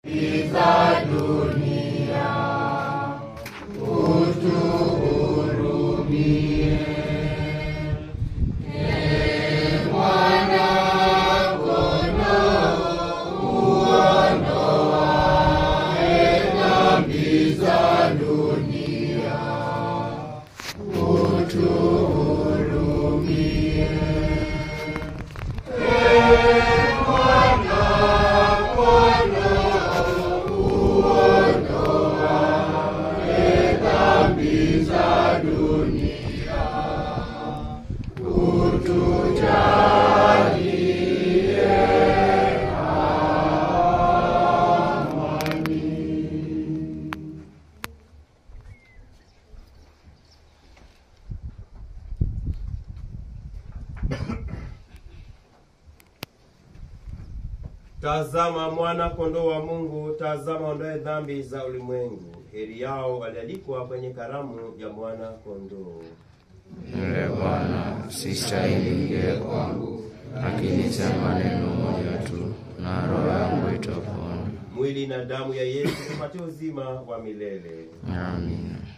Tazama mwana kondoo wa Mungu, tazama ondoe dhambi za ulimwengu. Heri yao walialikwa kwenye karamu ya mwana kondoo. Yule Bwana, sistahili ingie kwangu, lakini sema neno moja tu, na roho yangu itapona. Mwili na damu ya Yesu tupate uzima wa milele. Amina.